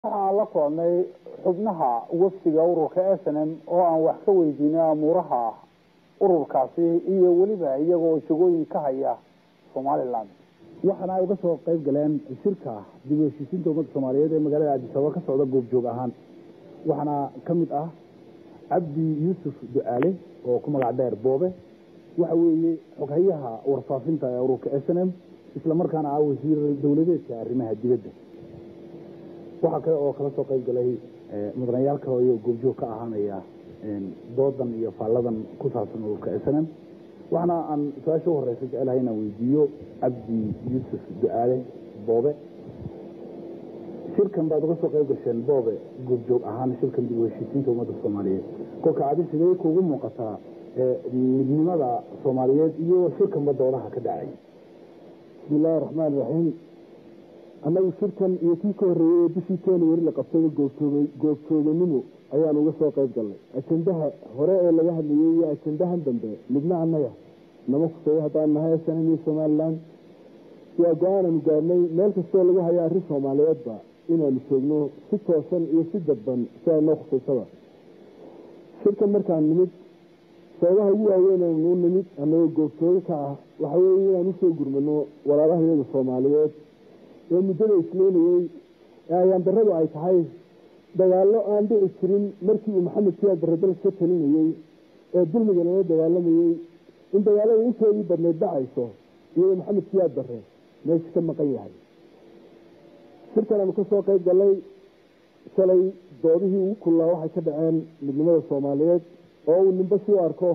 waxaan la kulannay xubnaha wafdiga ururka s n m oo aan wax ka weydiinay amuuraha ururkaasi iyo weliba iyagoo jagooyin ka haya somalilan waxaana ay uga soo qayb galeen shirka dib u heshiisiinta ummadda soomaaliyeed ee magaalada addisababa ka socda goobjoog ahaan waxaana ka mid ah cabdi yuusuf ducaale oo ku magac dheer boobe waxa weeye xoghayaha warfaafinta ee ururka s n m isla markaana ah wasiir dowladeedka arrimaha dibadda waxaa kale oo kala soo qayb galay mudanayaal kale iyo goobjoog ka ahaanaya doodan iyo faalladan ku saabsan ururka s n m waxaana aan su-aasha u horeysa jecelahay inaan weydiiyo cabdi yuusuf ducaale boobe shirkan baad uga soo qayb gasheen boobe goobjoog ahaan shirkan dib u heshiisiinta ummadda soomaaliyeed kolka adi sidee kuugu muuqataa midnimada soomaaliyeed iyo shirkanba doodaha ka dhacay bismi illaahi raxmaan raxiim annagu shirkan iyo kii ka horreeyey ee bishii january la qabtayba goobjoog goobjooganimo ayaan uga soo qayb galnay ajendaha hore ee laga hadlayey iyo ajendahan dambe midna annaga nama kuseeyo haddaan nahay snm iyo somalilan waa go-aananu gaarnay meel kastoo lagu hayo arrin soomaaliyeedba inaanu joogno si toosan iyo si dadban si ay noo khusaysaba shirkan markaan nimid sababaha ugu waaweynanu nimid annagoo goobjoogo ka ah waxa weeye inaan usoo gurmano walaalahayaga soomaaliyeed ee muddada isleynayey ee ayaandarradu ay tahay dagaallo aan dhici jirin markii uu maxamed siyaad barre dalka ka talinayey ee dulmiga lala dagaalamayey in dagaalada intoodii badnayd dhacayso iyadoo maxamed siyaad barre meesha ka maqan yahay shirkan aanu ka soo qayb gallay shalay doodihii ugu kullaa waxay ka dhaceen midnimada soomaaliyeed oo uu nimba si u arko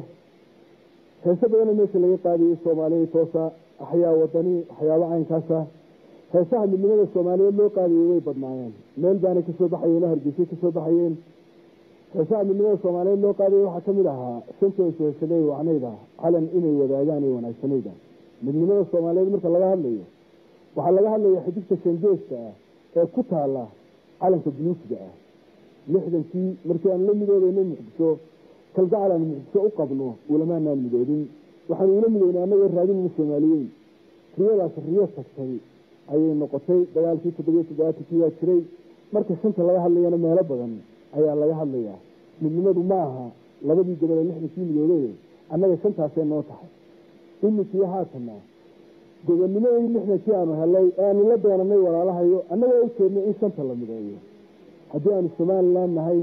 heese badana meesha laga qaadayay soomaaliya toosa axyaa wadani waxyaabo caynkaasa heesaha midnimada soomaaliyeed loo qaadayay way badnaayeen meel baanay kasoo baxayeen oo hargeysay kasoo baxayeen heesaha midnimada soomaaliyeed loo qaadayay waxaa ka mid ahaa shantoo sheeshaday wacnayda calan inay wadaagaan ee wanaagsanayda midnimada soomaaliyeed marka laga hadlayo waxaa laga hadlaya xidigta shangeeska ah ee ku taala calanka buluusiga ah lixdankii markii aan la midoobayna muqdisho kalgacal aan muqdisho u qabno ulamaanaan midoodin waxaanu ula midoynay annagoo raadinayna soomaaliyeyn riyadaas riyo tagtay ayay noqotay dagaalkii toddobiyo toddobaatankii waa jiray marka shanta laga hadlayana meelo badan ayaa laga hadlayaa midnimadu ma aha labadii gobol ee lixdankii midoobey annaga shantaasee noo tahay iminkii haatana gobonnimadii lixdankii aanu helay ee aanu la doonanay walaalahayo annagoo u jeednay in shanta la mideeyo haddii aanu somalilan nahay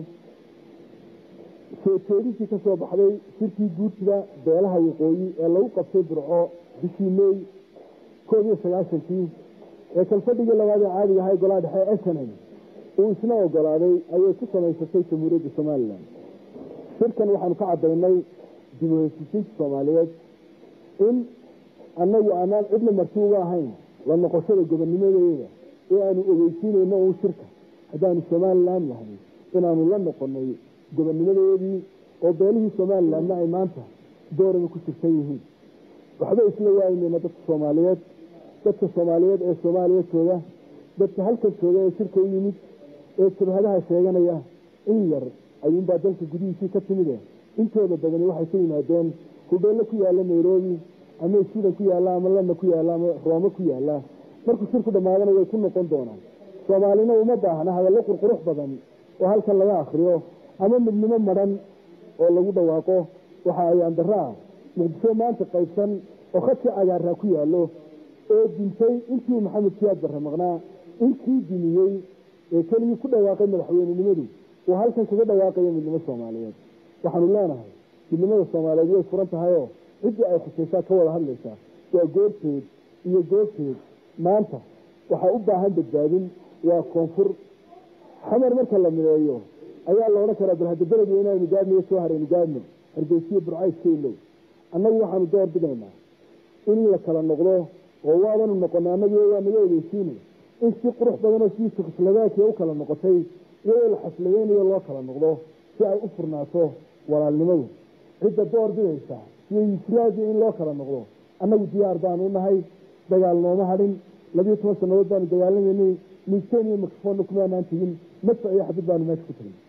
soo jeedintii ka soo baxday shirkii guurtida beelaha waqooyi ee lagu qabtay burco bishii mey koob iyo sagaashankii ee kalfadhigii labaad ee caadiga ahay golaha dhexe snm uu isna ogolaaday ayay ku samaysatay jamhuuriyadda somalilan shirkan waxaanu ka caddaynay dib u heshiisiinta soomaaliyeed in annagu aanaan cidna marti uga ahayn la noqoshada gobonnimadeeda ee aanu ogeysiinayno uun shirka haddaanu somalilan nahay inaanu la noqonay gobonnimadeedii oo beelihii somalilanna ay maanta dooraba ku jirtan yihiin waxba isla waaynayna dadka soomaaliyeed dadka soomaaliyeed ee soomaaliya jooga dadka halkan jooga ee shirka u yimid ee jabhadaha sheeganaya in yar ayuunbaa dalka gudihiisii ka timide intooda badani waxay ka yimaadeen hudheello ku yaalla nairobi ama iswidan ku yaalla ama landa ku yaalla ama roome ku yaalla markuu shirku dhammaadana way ku noqon doonaan soomaalina uma baahna hadallo qurqurux badan oo halkan laga akriyo ama midnimo madhan oo lagu dhawaaqo waxa ayaan darro ah muqdisho maanta qaybsan oo khadka cagaaraa ku yaallo oo dintay intii maxamed siyaad barre maqnaa intii dimiyey ee keligii ku dhawaaqay madaxweynenimadu uu halkan kaga dhawaaqayo midnimo soomaaliyeed waxaanu leenahay midnimada soomaaliyeed way furan tahayoo ciddii ay khusaysaa ka wada hadlaysaa waa goorteed iyo goobteed maanta waxaa u baahan badbaadin waa koonfur xamar marka la mideeyo ayaa la odhan karaa bal hadda beledi inaanu gaadhnayo soo haraynu gaadhno hargeysiyo burcayska ilow annagu waxaanu door bidaynaa in la kala noqdo oo waabanu noqonay annagu waa naga ogeysiinay in si qurux badanoo sidii jekoslovaakiya u kala noqotay iyadoo la xafladeynayo loo kala noqdo si ay u furnaato walaalnimadu cidda door bidaysa iyo yuslaadia in loo kala noqdo annagu diyaar baanu nahay dagaal nooma hadhin labiyo toban sannadood baanu dagaalamaynay miisteen iyo mikrofonna kumaanaan tegin madfac iyo xabid baanu meesha ku tegin